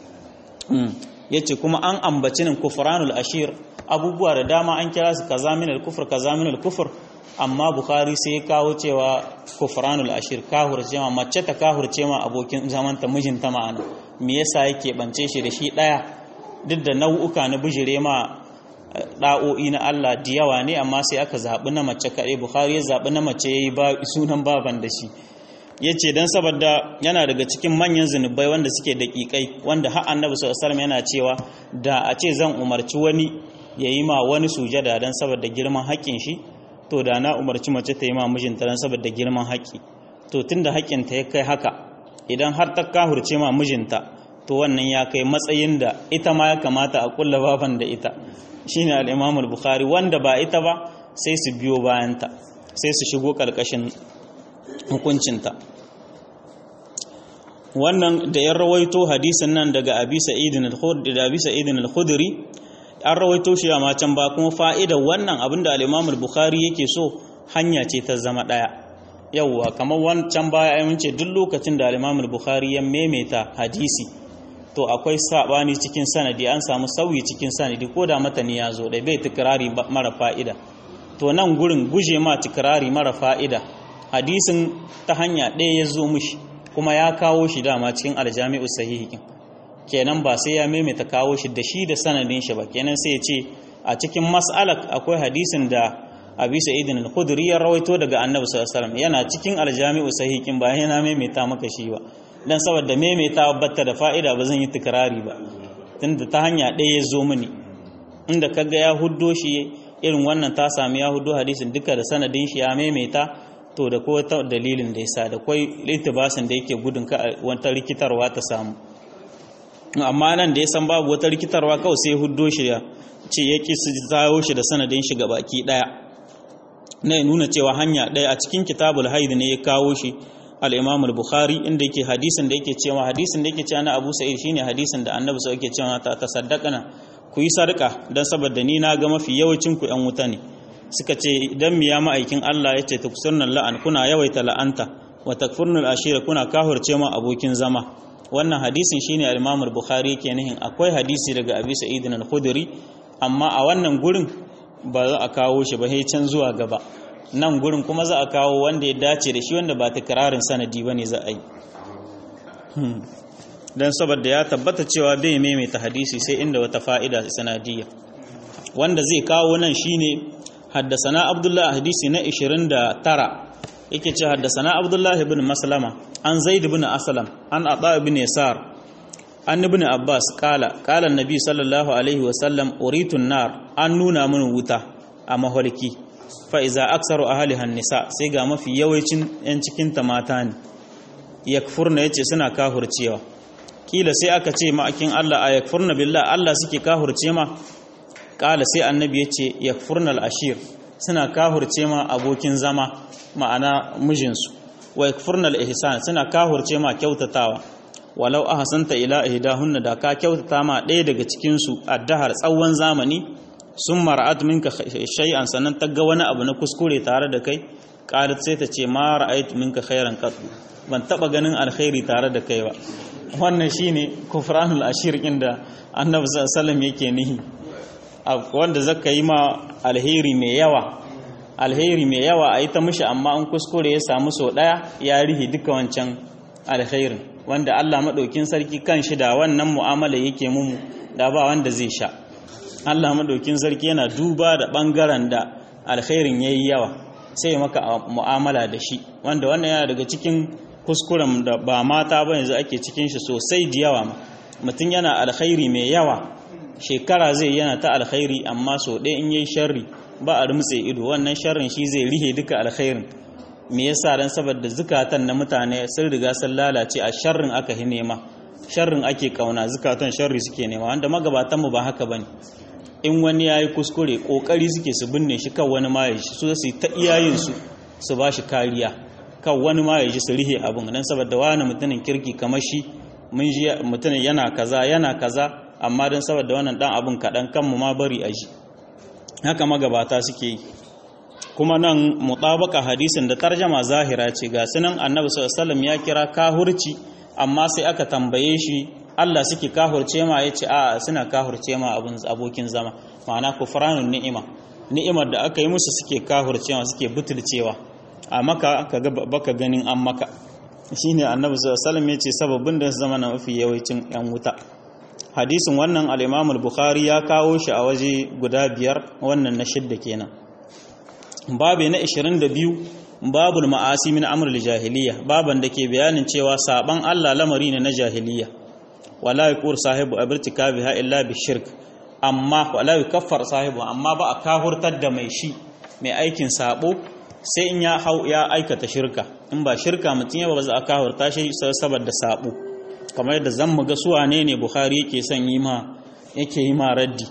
Speaker 1: yace kuma an ambaci nan kufranul ashir abubuwa da dama an kira su kaza min al-kufr kaza min al-kufr amma bukhari sai ya kawo cewa kufranul ashir kahurce ma mace ta kahurce ma abokin zaman ta mijinta ma'ana me yasa yake bance shi da shi daya duk da nau'uka na bijire ma da'o'i na Allah da yawa ne amma sai aka zabi na mace kaɗai bukhari ya zabi na mace yayi ba sunan baban da shi ya ce don saboda yana daga cikin manyan zunubai wanda suke daƙiƙai wanda har annabi sallallahu yana cewa da a ce zan umarci wani ya yi ma wani sujada don saboda girman haƙƙin shi to da na umarci mace ta yi ma mijinta don saboda girman haƙƙi to tunda haƙƙinta ya kai haka idan har ta kahurce ma mijinta to wannan ya kai matsayin da ita ma ya kamata a kulla baban da ita shine al-Imam al-Bukhari wanda ba ita ba sai su biyo bayanta sai su shigo ƙarƙashin hukuncinta wannan da ya rawaito hadisin nan daga abi sa'idin al-khudri an rawaito shi a macan ba kuma fa'idar wannan abinda al-imam al-bukhari yake so hanya ce ta zama daya yawwa kamar wancan baya ai mun ce duk lokacin da al-imam al-bukhari ya maimaita hadisi to akwai sabani cikin sanadi an samu sauyi cikin sanadi ko da matani ya zo da bai tikrari mara fa'ida to nan gurin guje ma tikrari mara fa'ida hadisin ta hanya ɗaya ya zo mushi kuma ya kawo shi dama cikin aljami'u sahihikin kenan ba sai ya maimaita kawo shi da shi da sanadin shi ba kenan sai ya ce a cikin mas'alak akwai hadisin da abi sa'idin al-khudri ya rawaito daga annabi sallallahu alaihi wasallam yana cikin aljami'u sahihikin ba yana maimaita maka shi ba dan saboda maimaita batta da fa'ida ba zan yi tikrari ba tunda ta hanya ɗaya ya zo mini inda kaga ya huddo shi irin wannan ta sami ya huddo hadisin duka da sanadin shi ya maimaita to da ko ta dalilin da yasa da kwai litibasin da yake gudun ka wata rikitarwa ta samu amma nan da ya san babu wata rikitarwa kawai sai huddo shi ya ce ya ki su zawo shi da sanadin shi ga baki daya na nuna cewa hanya daya a cikin kitabul haid ne ya kawo shi al-imam al-bukhari inda yake hadisin da yake cewa hadisin da yake cewa na abu sa'id shine hadisin da annabi sai yake cewa ta tasaddaqana ku yi sarka dan saboda ni na ga mafi yawancin ku yan wuta ne suka ce idan miya ma'aikin Allah ya ce takfurnal la'an kuna yawaita la'anta wa takfurnal ashira kuna kahurce ma abokin zama wannan hadisin shine al-Imam al-Bukhari yake nihin akwai hadisi daga Abi Sa'id al-Khudri amma a wannan gurin ba za a kawo shi ba sai can zuwa gaba nan gurin kuma za a kawo wanda ya dace da shi wanda ba takrarin sanadi bane za a yi dan saboda ya tabbata cewa bai maimaita hadisi sai inda wata fa'ida sanadiyya wanda zai kawo nan shine حدثنا عبد الله حديثي نا 29 yake ce haddasana Abdullah ibn Maslama an Zaid ibn Aslam an Ata ibn Yasar an ibn abbas kala kala annabi sallallahu alaihi wasallam uritun nar an nuna min wuta a maholki fa iza aksaru ahliha nisa sai ga mafi yawancin yan cikin ta mata ne yakfurna yace suna kahurcewa kila sai aka ce ma'akin Allah a yakfurna billah Allah suke kahurce ma kala sai annabi yace yakfurna al-ashir suna kahurce ma abokin zama ma'ana mijinsu wa yakfurna al-ihsan suna kahurce ma kyautatawa walau ahsanta ila ihdahunna da ka kyautata ma ɗaya daga cikin su addahar tsawon zamani sun mara'at minka shay'an sannan ta ga wani abu na kuskure tare da kai qalat sai ta ce ma ra'aytu minka khairan qat ban taba ganin alkhairi tare da kai ba wannan shine kufranul ashir inda annabi sallallahu alaihi wasallam yake nihi wanda zaka yi ma alheri mai yawa alheri mai yawa a yi ta mishi amma an kuskure ya samu sau ɗaya ya rihi duka wancan alherin wanda Allah maɗaukin sarki kan shi da wannan mu'amala yake mumu da ba wanda zai sha Allah maɗaukin sarki yana duba da ɓangaren da alherin ya yi yawa sai maka mu'amala da shi wanda wannan yana daga cikin kuskuren da ba mata ba yanzu ake cikin shi sosai da yawa mutum yana alkhairi mai yawa shekara zai yana ta alkhairi amma sau ɗaya in yayi sharri ba a rumtse ido wannan sharrin shi zai rihe duka alkhairin me yasa dan saboda zukatan na mutane sun riga sun lalace a sharrin aka hi nema sharrin ake kauna zukatan sharri suke nema wanda magabatan mu ba haka bane in wani yayi kuskure kokari suke su binne shi kan wani ma ya shi su su ta iyayen su su ba shi kariya kan wani ma ya ji su rihe abin dan saboda wani mutumin kirki kamar shi mun ji mutumin yana kaza yana kaza amma dan saboda wannan dan abin kadan kan mu ma bari a ji haka magabata suke yi kuma nan mutabaka hadisin da tarjama zahira ce ga sunan annabi sallallahu ya kira kahurci amma sai aka tambaye shi Allah suke kahurce ma yace a suna kahurce ma abun abokin zama ma'ana kufranun ni'ima ni'imar da aka yi musu suke kahurce ma suke butulcewa a maka kaga baka ganin an maka shine annabi sallallahu yace sababin da zama na mafi yawancin yan wuta hadisin wannan al-Imam al-Bukhari ya kawo shi a waje guda biyar wannan na shidda kenan babu na 22 babul ma'asi min amr al-jahiliya baban da ke bayanin cewa saban Allah lamari ne na jahiliya wala yaqur sahibu abirtikabiha illa bi shirk amma wala yukaffar sahibu amma ba a kahurtar da mai shi mai aikin sabo sai in ya hau ya aikata shirka in ba shirka mutum ya ba za a kahurta shi saboda sabo kamar yadda zan mu ga su wane ne Bukhari yake son yi ma yake yi ma raddi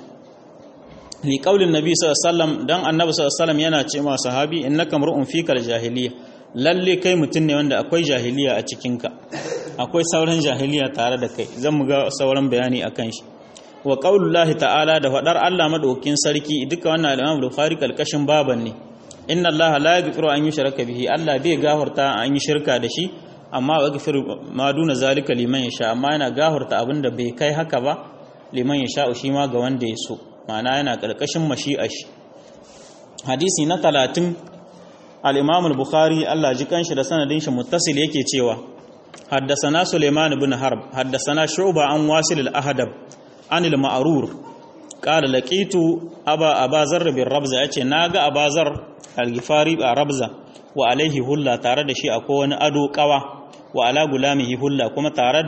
Speaker 1: li qaulin nabi sallallahu alaihi wasallam dan annabi sallallahu alaihi wasallam yana ce ma sahabi innaka mar'un fikal jahiliya lalle kai mutum ne wanda akwai jahiliya a cikin ka akwai sauran jahiliya tare da kai zan mu ga sauran bayani akan shi wa qaulullahi ta'ala da fadar Allah madaukin sarki duka wannan al-Imam Bukhari kalkashin baban ne inna Allah la yaghfiru an yushraka bihi Allah bai gafarta an yi shirka da shi amma wa gafir ma duna zalika liman yasha amma yana gafarta abinda bai kai haka ba liman yasha shi ma ga wanda ya so ma'ana yana karkashin mashi'a shi hadisi na 30 al-Imam al-Bukhari Allah ji kanshi da sanadin shi muttasil yake cewa حدثنا سليمان بن حرب حدثنا شعبة عن واصل الأهدب عن المعرور قال لقيت أبا أبا ذر بالربزة يأتي ناغا أبا ذر الغفاري بربزة وعليه هلا تارد شيء أكون أدو قوى وعلى غلامه هلا كما تارد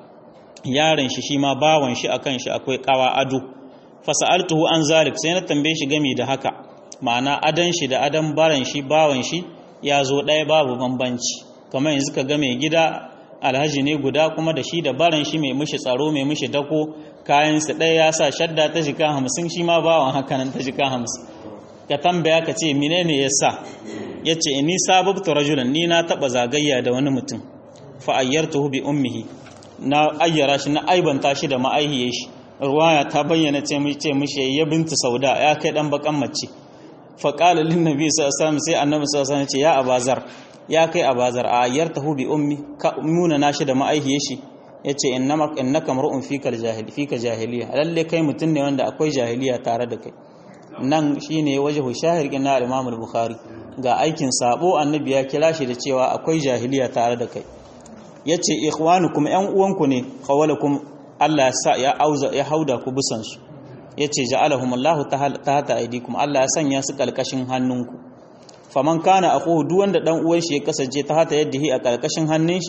Speaker 1: yaron shi shi ma bawan shi akan shi akwai kawa ado fasa'altuhu an zalik sai na tambaye shi game da haka ma'ana adan shi da adan baran shi bawan shi ya zo ɗaya babu bambanci kamar yanzu ka ga mai gida alhaji ne guda kuma da shi da baran shi mai mishi tsaro mai mishi dako kayansa ɗaya ya sa shadda ta jika hamsin shi ma bawan haka nan ta jika hamsin ka tambaya ka ce menene ya sa ya ce ni sababtu rajulan ni na taɓa zagayya da wani mutum fa ayyartuhu bi ummihi na ayyara shi na aibanta shi da ma'aihiyar shi ruwaya ta bayyana ce mishi ya bintu sauda ya kai dan bakan mace fa qala lin nabi sallallahu alaihi wasallam sai annabi sallallahu alaihi wasallam ce ya abazar ya kai abazar a ayyartahu bi ummi ka muna nashi da ma'aihiyar shi yace innama innaka mar'un fika jahili fika jahiliya lalle kai mutun ne wanda akwai jahiliya tare da kai nan shine wajhu shahir kin na Imam al-Bukhari ga aikin sabo annabi ya kira shi da cewa akwai jahiliya tare da kai yace ikhwanukum yan uwanku ne qawalakum Allah ya sa ya auza ya hauda ku bisan su yace ja'alahumullahu tahta aydikum Allah ya sanya su kalkashin hannunku faman kana aquhu duk wanda dan uwan shi ya kasance ta hata yadda hi a karkashin hannun shi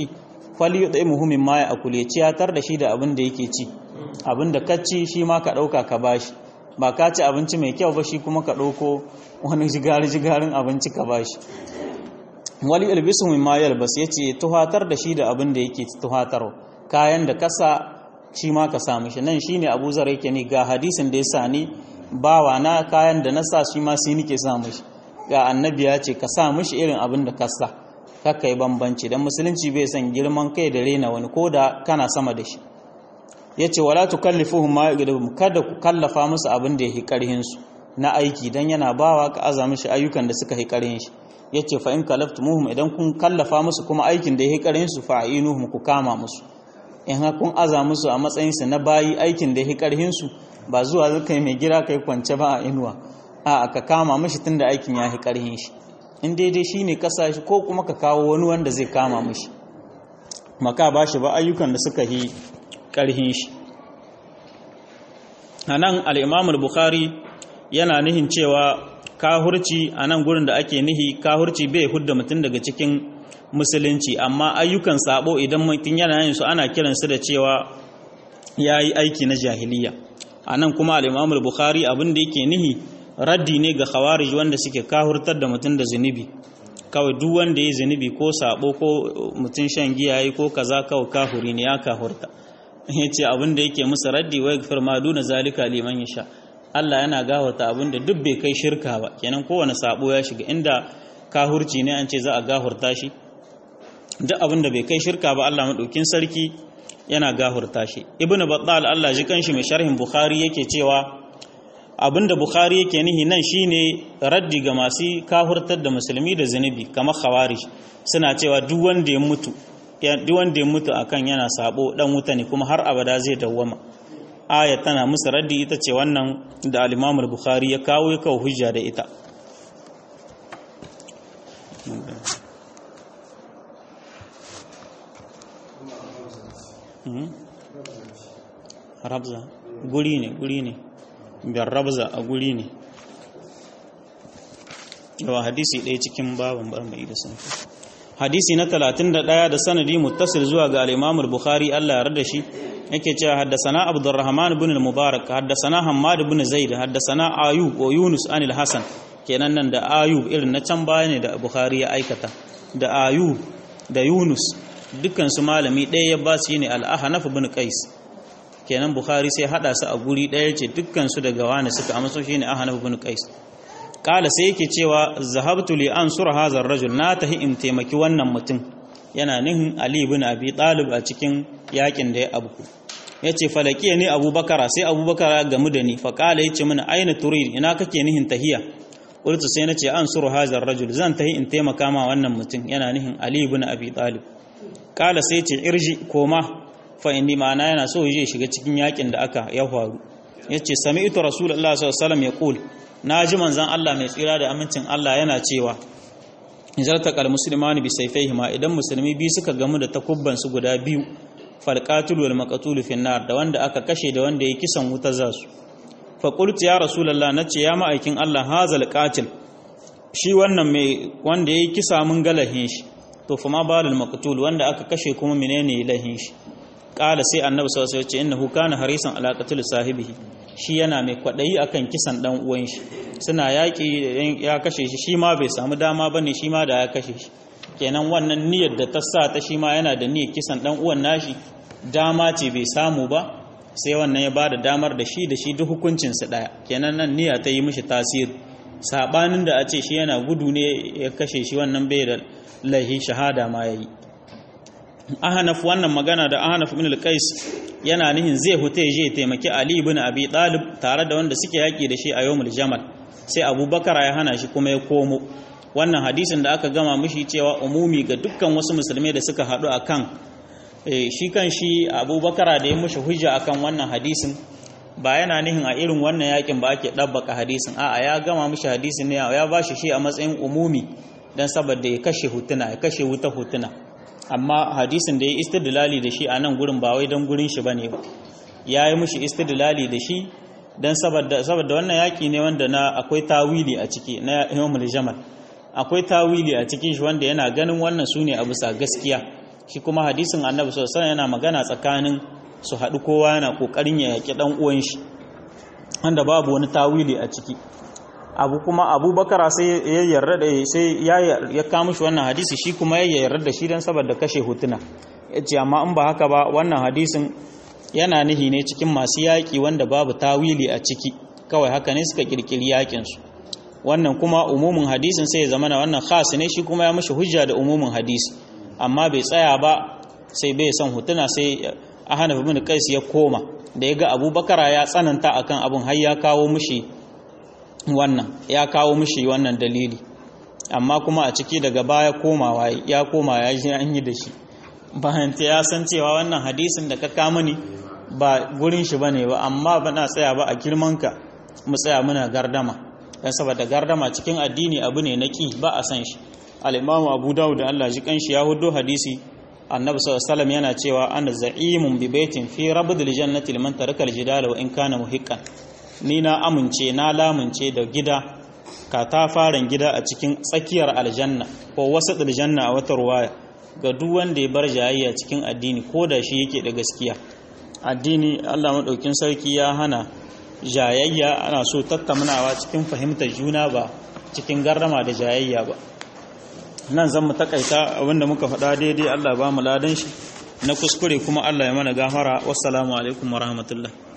Speaker 1: fali yud'imuhu mimma ya'kul ya ciyatar da shi da abin da yake ci abin da ka ci shi ma ka dauka ka bashi ba ka ci abinci mai kyau ba shi kuma ka dauko wani jigari jigarin abinci ka bashi wali ilbisu mimma yalbas yace tuhatar da shi da abin da yake tuhatar kayan da kasa shi ma ka samu shi nan shine Abu Zar yake ni ga hadisin da ya sani bawa na kayan da na sa shi ma sai nike sa mishi ga annabi ya ce ka sa mishi irin abin da ka sa kakka yi bambanci dan musulunci bai san girman kai da rena wani ko da kana sama da shi yace wala tukallifuhum ma yaqdum kada ku kallafa musu abin da yake karhin su na aiki dan yana bawa ka aza mishi ayyukan da suka yi karhin shi yace fa in kalaftumuhum idan kun kallafa musu kuma aikin da yake karhin su fa'inuhum ku kama musu in kun aza musu a matsayinsu na bayi aikin da ya karhinsu ba zuwa zaka mai gira kai kwance ba a inuwa a ka kama mashi tun da aikin ya karhin shi in daidai shi ne kasa shi ko kuma ka kawo wani wanda zai kama mashi maka ba shi ba ayyukan da suka yi karhin shi a nan al'imamul bukhari yana nihin cewa kahurci a nan gurin da ake nihi kahurci bai hudda mutum daga cikin musulunci amma ayyukan sabo idan mutum yana yin su ana kiransu da cewa ya yi aiki na jahiliya a nan kuma al'imamul bukhari abin da yake nihi raddi ne ga khawarij wanda suke kahurtar da mutum da zunubi kawai duk wanda ya zunubi ko sabo ko mutum shan giya yi ko kaza kawai kahuri ne ya kahurta ya ce abin da yake musu raddi wai gafir ma duna zalika liman ya sha Allah yana gafarta abin da duk bai kai shirka ba kenan kowane sabo ya shiga inda kahurci ne an ce za a gahurta shi duk abin da bai kai shirka ba Allah maɗaukin sarki yana gahurta shi ibnu battal Allah ji kanshi mai sharhin bukhari yake cewa abinda bukhari yake nihi nan shine raddi ga masu kahurtar da musulmi da zunubi kamar khawarij suna cewa duk wanda ya mutu duk wanda ya mutu akan yana sabo dan wuta ne kuma har abada zai dawwama aya tana musu raddi ita ce wannan da al-Imam bukhari ya kawo ya kawo hujja da ita rabza guri ne guri ne biyar rabza a guri ne yawa hadisi ɗaya cikin babin bar mai da sun hadisi na 31 da sanadi muttasil zuwa ga al-Imam al-Bukhari Allah ya rada shi yake cewa haddasana Abdurrahman ibn al-Mubarak haddasana Hammad ibn Zaid haddasana Ayub wa Yunus an al-Hasan kenan nan da Ayub irin na can baya ne da Bukhari ya aikata da Ayub da Yunus dukkan su malami ɗaya ya ba su ne al-Ahnaf ibn Qais kenan Bukhari sai hada su a guri ɗaya ce dukkan su daga wani suka amma so shine Ahnaf ibn Qais kala sai yake cewa zahabtu li ansur hadha ar-rajul na tahi in taimaki wannan mutum yana nihin Ali ibn Abi Talib a cikin yakin da ya abuku yace falakiya ne Abubakar sai Abubakar gamu da ni fa kala yace mana aina turid ina kake nihin tahiya qultu sai nace ansur hadha ar-rajul zan tahi in taimaka ma wannan mutum yana nihin Ali ibn Abi Talib kala sai yace irji koma fa inni ma'ana yana so ya shiga cikin yakin da aka ya faru yace sami'tu rasulullahi sallallahu alaihi wasallam yaqul na ji manzan Allah mai tsira da amincin Allah yana cewa zartakal musulmani bi saifaihima idan musulmi biyu suka gamu da takubban su guda biyu falqatul wal maqtul fi nar da wanda aka kashe da wanda ya kisan wuta za su fa qultu ya rasulullah nace ya ma'aikin Allah hazal qatil shi wannan mai wanda yayi kisa mun galahin shi to fa ma balul maqtul wanda aka kashe kuma menene lahin shi qala sai annabi sallallahu alaihi wasallam ya ce innahu kana harisan ala qatl sahibihi shi yana mai kwaɗayi akan kisan ɗan uwan shi suna yaƙi ya kashe shi shi ma bai samu dama ba ne shi ma da ya kashe shi kenan wannan niyyar da ta sa ta shi ma yana da niyyar kisan ɗan uwan nashi dama ce bai samu ba sai wannan ya ba da damar da shi da shi duk hukuncinsu ɗaya kenan nan niyya ta yi mishi tasiri saɓanin da a ce shi yana gudu ne ya kashe shi wannan bai da laihi shahada ma ya yi ahanaf wannan magana da ahanaf ibn al-qais yana nihin zai huta je taimaki Ali ibn Abi Talib tare da wanda suke yaki da shi a yawmul Jamal sai Abubakar ya hana shi kuma ya komo wannan hadisin da aka gama mishi cewa umumi ga dukkan wasu musulmai da suka haɗu akan shi kan shi Abubakar da ya mushi hujja akan wannan hadisin ba yana nihin a irin wannan yakin ba ake ɗabbaka hadisin a'a ya gama mishi hadisin ne ya bashi shi a matsayin umumi dan saboda ya kashe hutuna ya kashe wuta hutuna amma hadisin da ya istidlali da shi a nan gurin ba wai don gurin shi bane ba ya yi mushi istidlali da shi don saboda wannan yaƙi ne wanda na akwai tawili a ciki na yawmul jamal akwai tawili a cikin shi wanda yana ganin wannan su ne a bisa gaskiya shi kuma hadisin annabi sallallahu alaihi yana magana tsakanin su haɗu kowa yana kokarin ya yaki dan uwan shi wanda babu wani tawili a ciki abu kuma abubakar sai ya yarda da sai ya ya kawo shi wannan hadisi shi kuma ya yarda da shi dan saboda kashe hutuna yace amma in ba haka ba wannan hadisin yana nihi ne cikin masu yaƙi wanda babu tawili a ciki kawai haka ne suka kirkiri yaƙin su wannan kuma umumin hadisin sai ya zama na wannan khas ne shi kuma ya mishi hujja da umumin hadisi amma bai tsaya ba sai bai son hutuna sai ahana ibn qais ya koma da ya ga abubakar ya tsananta akan abun har ya kawo mishi wannan ya kawo mishi wannan dalili amma kuma a ciki daga baya komawa ya koma ya ji an yi da shi bayan ta ya san cewa wannan hadisin da ka kama ni ba gurin shi bane ba amma ba na tsaya ba a girmanka mu tsaya muna gardama dan saboda gardama cikin addini abu ne na ki ba a san shi al-imamu abu dawud da Allah ji kanshi ya hudo hadisi annabi sallallahu alaihi wasallam yana cewa ana za'imun bi baitin fi rabdil jannati liman taraka al-jidala wa in kana muhiqqan ni na amince na lamunce da gida katafaren gida a cikin tsakiyar aljanna ko wasu aljanna a wata ruwaya ga duk wanda ya bar jayayya cikin addini ko da shi yake da gaskiya addini Allah maɗaukin sarki ya hana jayayya ana so tattaunawa cikin fahimtar juna ba cikin garrama da jayayya ba nan zan mu takaita abinda muka faɗa daidai Allah ba mu ladan shi na kuskure kuma Allah ya mana gafara wassalamu alaikum wa rahmatullah